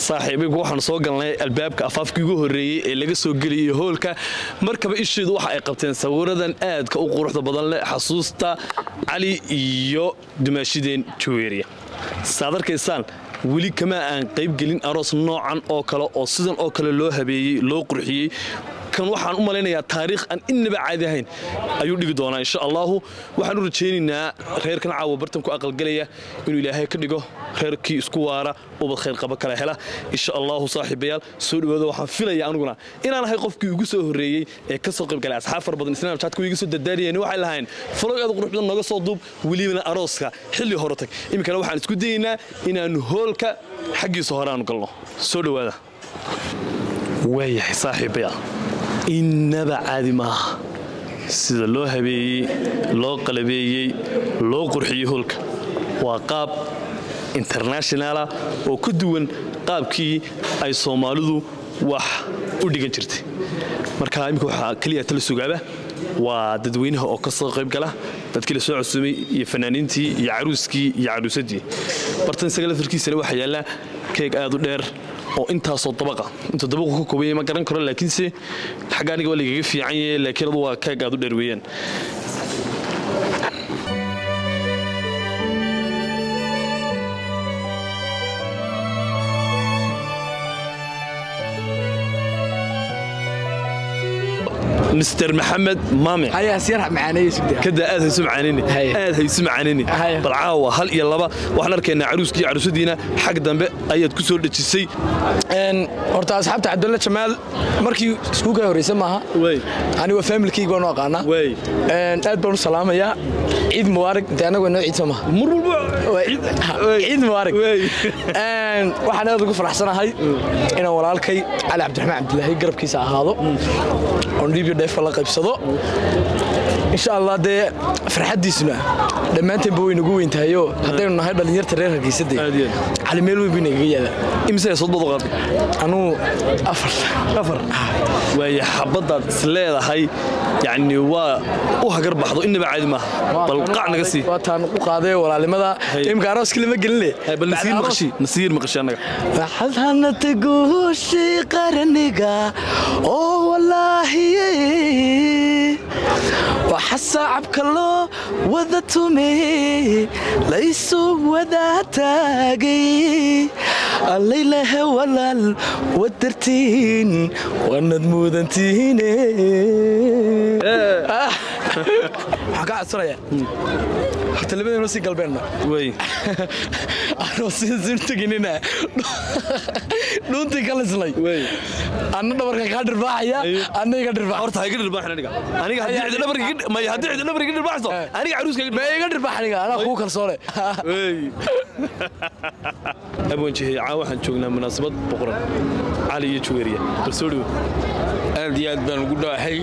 saaxiibaygu waxaan soo galnay albaabka afaafkii ugu horreeyey ee laga soo geliyay hoolka markaba isheedu waxa ay qabteen sawiradan aadka u quruxda badan leh xasuusta cali iyo dumaashideen jaweeriya saad arkaysaan weli kama aan qaybgelin aroos noocan oo kale oo sidan oo kale loo habeeyey loo qurxiyey kan waxaan u malaynayaa taariikh aan innaba caadi ahayn ayuu dhigi doonaa insha allaahu waxaan u rajaynaynaa reerkan caawa bartan ku aqalgelaya inuu ilaahay ka dhigo reerkii isku waara ubad khayrqaba kala hela insha allaahu saaxiibayaal soo dhawaada waxaan filaya aniguna inaan ahay qofkii ugu soo horreeyey ee ka soo qaybgalay asxaab fara badan snapchatka iga soo dardaariyeen waxay lahayn falow aad qurux badan nooga soo duub welibana arooska xilli hore tag iminkana waxaan isku dayaynaa inaannu hoolka xaggiisa hore aanu galno soo dhawaada waayahay saaxiibayaal innaba caadi maaha sida loo habeeyey loo qalabeeyey loo qurxiyey hoolka waa qaab internationala oo ka duwan qaabkii ay soomaalidu wax u dhigan jirtay marka imika waxaa keliya tala sugaaba waa dadweynaha oo ka soo qayb gala dadkii la soo cusumay iyo fanaaniintii iyo caruuskii iyo caruusadii bartan isaga laftarkiisana waxaa yaallaa keeg aad u dheer oo intaasoo dabaqa intuu dabaqu ka koobanya ma garan karo laakiinse xagga aniga waa lagaga fiican yahe laakiin adu waa keeg aad u dheer weeyaan mr maxamed maame kada aad haysu macaanini aad haysu macaanini bal caawa hal iyo laba waxaan arkaynaa caruuskii caruusadiina xag dambe ayaad ku soo dhejisay horta asxaabta cabdulla jamaal markii iskuukaa horreysa maaha aniga faamilkayga baan u aqaanaa aad baan u salaamayaa ciid mubaarak inta anagu noo ciid soo maha ciid mubaarak waxaan aad ugu faraxsanahay inaan walaalkay cali cabdiraxmaan cabdilaahi garabkiisa ahaado oon dhiibyo dheefa la qaybsado insha allah dee farxaddiisuna dhammaanteenba way nagu weyn tahayoo haddaynu nahay dhallinyarta reer hargeysadee cali meel weyn bay nagaga yaada imse sodbadu qaad anuu afar afar waaya xabaddaad is leedahay yacni waa u hagar baxdo innaba caadi maaha bal qac naga sii waataan u qaaday walaalimada imka arooska lama geline bal nasiir maqashi nasiir maqashi annaga waxaadhanata guushi qarniga oo walaahiye waxa saacabka loo wada tume laysu wadaa taagay allaylahe walaal wadartiin waanad muudantiine waxaan ka codsanaya horta labadeenoo sii galbeenna way anoo sii teginina dhuuntii ka lislay anna dhabarka kaa dhirbaaxaya anna iga dhirbaax horta ha iga dhirbaaxin aniga aniga haddii cidi dhabar iga may haddii cidi dhabar iga dhirbaaxso aniga caruuska iga ma iga dhirbaax aniga anaa kuu kalsoone wey abwanjihey caa waxaan joognaa munaasabad boqoran cali iyo juweeriya bal soo dhowo aad iyo aad baan ugu dhawaxay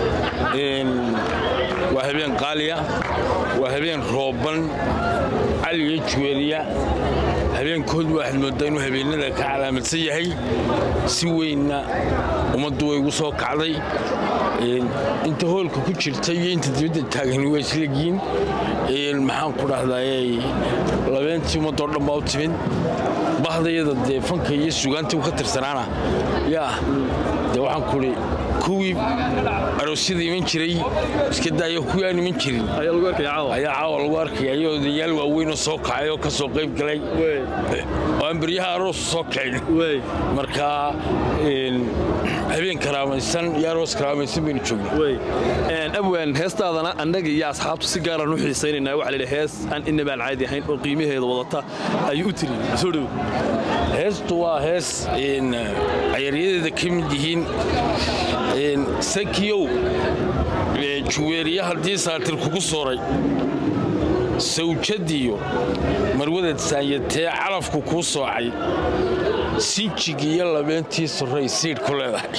waa habeen qaaliya waa habeen rooban cali iyo juweeriya habeenkood waxaad mooddaa inuu habeennada ka calaamadsan yahay si weynna ummaddu way ugu soo kacday inta hoolka ku jirta iyo inta dibadda taagani waa islegiin maxaan ku dhahdaayey labeentii ummaddoo dhan baa u timid bahdayada dee fanka iyo sugaantii u ka tirsanaana yaa dee waxaan kuhi kuwii aroosyada iman jiray iska daayo kuwii aan iman jirin ayaa caawa lagu arkaya ayoo odayaal waaweynoo soo kacay oo ka soo qayb galay oo aan beryaha aroosu soo kicin marka habeen karaamaysan iyo aroos karaamaysan baynu joognaa abwaan heestaadana annaga iyo asxaabtu si gaaraan u xiisaynaynaa waxa laydhi hees aan innabaan caadi ahayn oo qiimaheeda wadata ayuu u tiri soo dhowo heestu waa hees cayaryadeeda ka mid yihiin sakiyow juweeriya haddii saatir kugu sooray sawjadiyo marwadad saanyatee calafku kuu soocay sinjig iyo labeentii soray siidh ku leedahay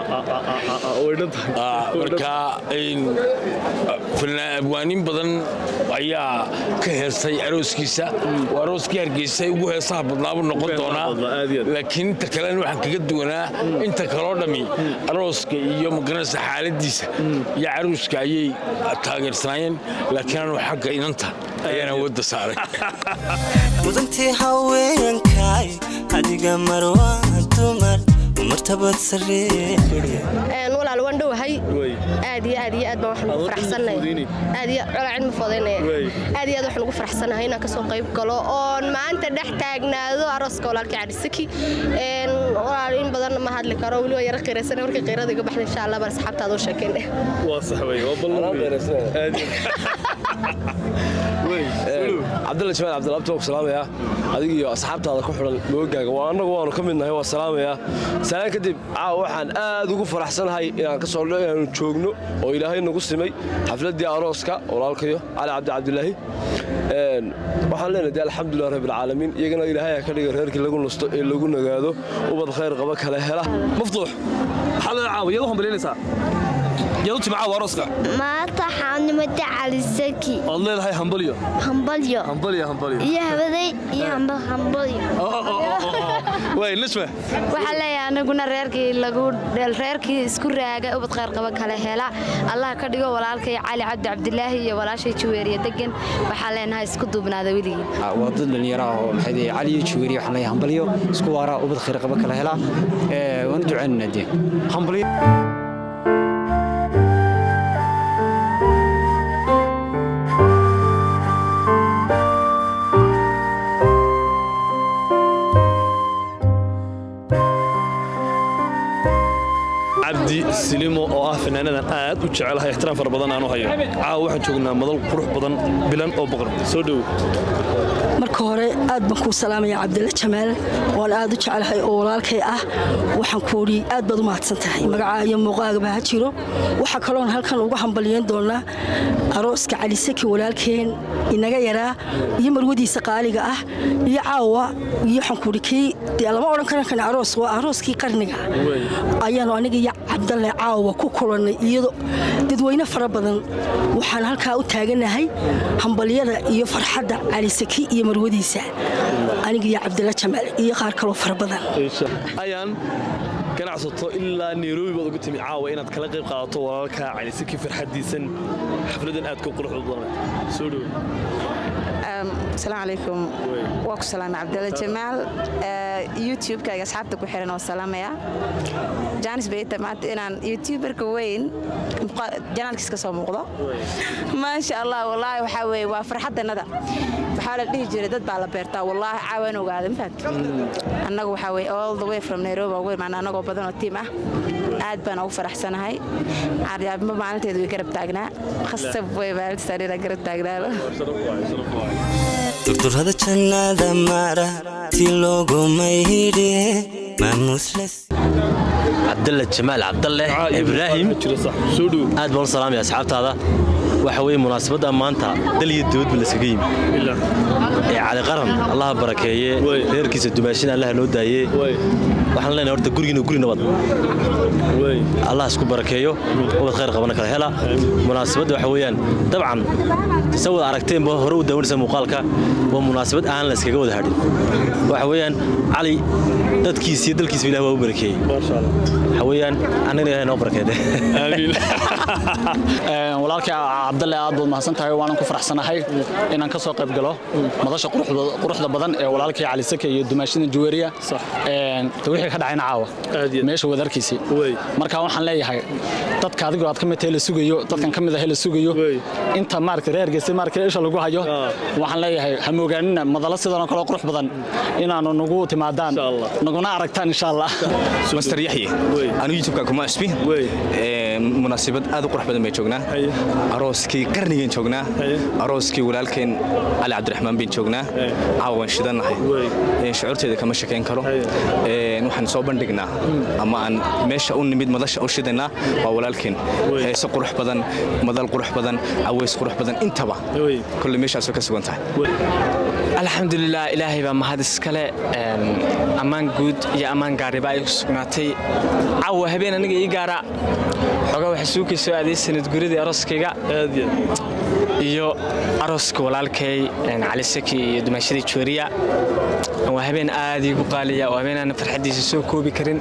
marka abwaanin badan ayaa ka heestay arooskiisa oo arooskii hargeysa ugu heesaha badnaabu noqon doonaa laakiin inta kalena waxaan kaga duwanaa inta kaloo dhammi arooska iyo magaranaysa xaaladiisa iyo caruuska ayay taageersanaayeen laakiin anu xagga inanta ayaan awoodda saaray mudantii haweenkay adiga marwaa dumar martabad saree walaal waan dhowahay aad iyo aad iyo aad baan waxaan ugu faraxsanahay aad iyo colaa cilmi foodaynaya aad iyo aad waxaan ugu faraxsanahay inaan kasoo qayb galo oon maanta dhex taagnaado arooska walaalkii cadhisaki walaal in badan ma hadli karo weli waa yaro qiiraysana markii qiirada iga baxda insha allah baan asxaabtaada u sheekeen dheh waa sax wey waa ballan cabdalla jamaal cabdilabti waan ku salaamayaa adiga iyo asxaabtaada ku xidhan moogaaga waa annagu waanu ka midnahay waa salaamayaa salaan kadib caawa waxaan aad ugu faraxsanahay inaan ka soo inaanu joogno oo ilaahay nagu simay xafladdii arooska walaalkayo cali cabdi cabdilaahi waxaan leenahay dee alxamdulilah rabbilcaalamiin iyagana ilaahay ha ka dhiga reerkii lagu nasto ee lagu nagaado ubad khayr qaba kale hela maftuux maxaa leeda caawa iyadu hambalyaynaysaa iyadu tima caawa arooska maanta xaanimada calisaki ood leedahay hambalyo hambalyo hambalyo hambalyo iyo habaday iyo hambalyo way nashma waxaa leeyahay anaguna reerkii lagu reerkii isku raaga ubad khayr qaba kale hela allah ka dhigo walaalkay cali cabdi cabdilaahi iyo walaashay juweeriya degan waxaa leenahay isku duubnaada weligii waa dad dhallinyaro ah oo maxay dhihi cali iyo juweeriya waxaan leeyahay hambalyo isku waaraa ubad khayr qaba kale hela waanu ducaynana dee hambalyo cabdi silimo oo ah fanaanadan aad u jecelahay ixtiraam fara badan aan u hayo caawa waxaan joognaa madal qurux badan bilan oo boqor soo dhowo marka hore aad baan kuu salaamaya cabdilla jamaal waan aad u jecelahay oo walaalkay ah waxaan kuudhi aad baad u mahadsan tahay magacaa iyo muuqaagaba ha jiro waxaa kaloon halkan uga hambalyeyn doonaa arooska calisaki walaalkeen inaga yaraa iyo marwadiisa qaaliga ah iyo caawa iyo waxaan kuudhi kii dee lama odhan karan kan aroos waa arooskii qarniga ayaanu aniga iyo cabdalle caawa ku kulannay iyado dadweyne fara badan waxaan halkaa u taaganahay hambalyada iyo farxadda calisaki iyo marwadiisa aniga iyo cabdilla jamaal iyo qaar kaloo fara badan ayaan ganacsato ilaa nairobi baad ugu timi caawa inaad kala qayb qaadato walaalka calisaki farxadiisan xafladan aad ka quruxda badan soo dhowo asalaamu calaykum waa ku salaamay cabdalla jamaal youtube-kayga asxaabta ku xiran oo salaamaya jaanis bayta maanta inaan youtuberka weyn janaalkiis ka soo muuqdo maasha allah wallaahi waxaa weeye waa farxadanada waxaa la dhihi jiray dad baa la beertaa wallaahi caawaan ogaada mafahamti annagu waxaa weye all the way from nairobi ugu imaana annagoo badan oo tiim ah aad baan ugu faraxsanahay caaryaabimo maalinteedu way garab taagnaa khasab way maalintiisanina garab taagnaado durdurada jannada mara ti loogumaydhe maamusles cabdalle jamaal cabdalle ibraahim aad baan u salaamaya asxaabtaada waxa weye munaasabadda maanta dal iyo dibadba layskaga yimi ee cali qaran allaha barakeeye reerkiisa dumaashina allaha noo daaye waxaan leenahay horta gurigiina guri nabad allah isku barakeeyo ubad khayr qabana kala hela munaasabadda waxa weeyaan dabcan sa wada aragteenba hore u daawanaysa muuqaalka waa munaasabad aan la iskaga wada hadhin waxa weeyaan cali dadkiisa iyo dalkiisa ilah waa u barakeeyey waxa weeyaan annagana ilahay noo barakeede walaalkii cabdalle aad baad mahadsan tahay waanan ku faraxsanahay inaan ka soo qayb galo madasha quruxda badan ee walaalkii cali sake iyo dumaashida juweeriya wixii ka dhacayna caawa meesha wadarkiisii marka waxaan leeyahay dadka adigoo aad ka mid tahay la sugayo dadkan ka mid ahay la sugayo inta maaragtay reergeesi maaragtay isha lagu hayo waxaan leeyahay ha moogaanina madalo sidanoo kale qurux badan inaanu nagu timaadaan naguna aragtaan insha allah master yaxye anu youtubeka kuma cusbi munaasabad aad u qurux badan bay joognaa arooskii qarnigeen joognaa arooskii walaalkeen cali cabdiraxmaan bayn joognaa caawan shidannahay shucuurteeda kama shakayn karo waxaan soo bandhignaa ama aan meesha u nimid madasha u shidanaa waa walaalkeen heese qurux badan madal qurux badan caweys qurux badan intaba kolle meeshaasoo ka sugan tahay alxamdulilah ilaahay baa mahad iskale ammaan guud iyo ammaan gaariba ay ku sugnaatay cawa habeen aniga ii gaara xogaa waxa suukay soo aaday sanad guridii arooskayga iyo arooska walaalkay cali saki iyo dumaashadii juwariya waa habeen aad iigu qaaliya oo habeen aan farxaddiisa soo koobi karin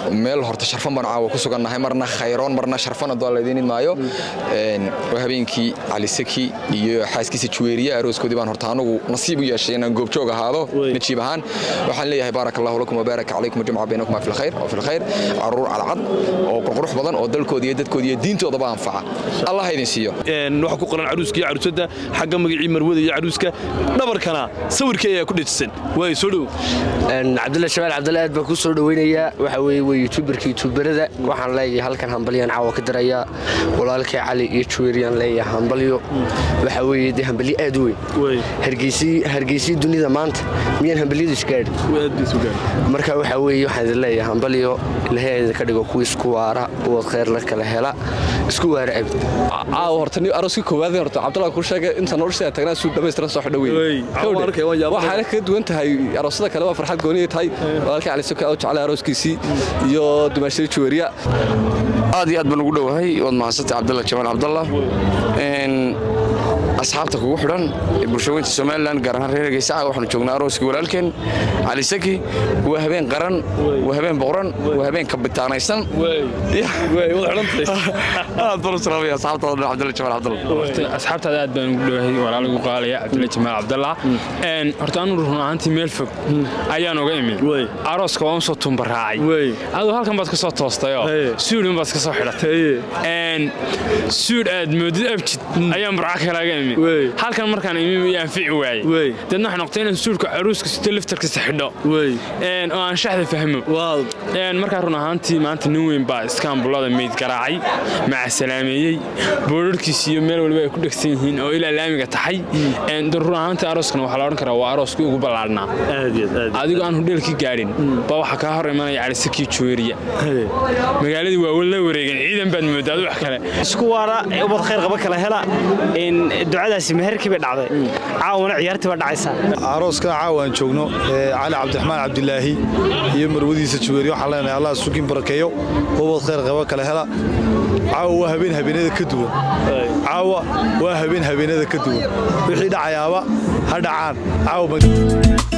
meel horta sharfan baan caawa ku sugannahay marna khayroon marna sharfan adoo laydiin idmaayo waa habeenkii cali saki iyo xaaskiisa juweeriye arooskoodii baan horta anagu nasiib u yeeshay inaan goobjoog ahaado najiib ahaan waxaan leeyahay baarak allahu lakum wabaarak calaykum wajamca baynakuma fi lkhayr oo fi lkhayr caruur calcad oo qurqurux badan oo dalkooda iyo dadkooda iyo diintoodaba anfaca allah ha idin siiyo waxaa ku qoran caruuska iyo caruusadda xagga magacii marwada iyo caruuska dhabarkana sawirkii ayaa ku dhejisan waay soo dhow cabdulla shabaal cabdulla aad baan ku soo dhoweynayaa waxa weeye waa youtuberka youtuberada waxaan leeyahay halkan hambalyan caawa ka darayaa walaalkay cali iyo juweeriyaan leeyahay hambalyo waxa weeye dee hambalyo aad u weyn hargeysii dunida maanta miyaan hambalyadu isgaadhin marka waxa weeye waxaan idin leeyahay hambalyo ilaahay idinka dhigo kuwa isku waara uwad khayr la kala hela isku waara abid caawa horta ni arooskii koowaad horta cabdulla kuu sheegay inta nolosha tagnaa suu dhamaystiran soo xidho weyn waxaana kaga duwan tahay aroosada kale waa farxad gooniya tahay walaalkay cali soka oo jeclay arooskiisii iyo dumaashadii juweeriya aad iyo aad baan ugu dhowahay waad mahadsantay cabdalla jamaal cabdalla asxaabta kugu xidhan ee bulshooyinta somalilan gaar ahaan reer hargeysa waxaanu joognaa arooskii walaalkeen cali saki waa habeen qaran waa habeen boqoran waa habeen kabitaanaysan aad baan u salaamaya asxaabtaada dhan cabdalla jamaal cabdalla asxaabtaada aad baan ugu dhowahay walaalagu qaalaya cabdilla jamaal cabdalla horta anu run ahaantii meel fog ayaan uga imid arooska waan usoo tumbaraacay aduu halkan baad ka soo toostayoo suudhin baad ka soo xidhatay suudh aad moodid abjid ayaan burca kalaaga imid halkan markaan imi iyo anfici waayey deedna waxay noqotay inaan suudhka caruuska sito liftarkiisa xidho oo aan shaxda fahmo markaa run ahaantii maanta nin weyn baa iskaambulada meyd garaacay maca salaameeyey boodharkiis iyo meel waliba ay ku dhegsan yihiin oo ilaa laamiga taxay run ahaantii arooskana waxaa la odhan karaa waa arooskii ugu ballaadhnaa adigoo aan hudheelkii gaadhin baa waxaa kaa hor imanaya calisakii juweeriya magaaladii waa la wareegeen ciidan baad moodaa adu wax kale isku waara ubad khayr qaba kala hela ducadaasi meherkii bay dhacday caawana ciyaartii baa dhacaysaa arooska caawa aan joogno cali cabdiraxmaan cabdilaahi iyo marwadiisa juweeriya waxaan leenahay allah sukin barakeeyo ubad khayr qaba kala hela caawa waa habeen habeenada ka duwan caawa waa habeen habeenada ka duwan wixii dhacayaaba ha dhacaan caawa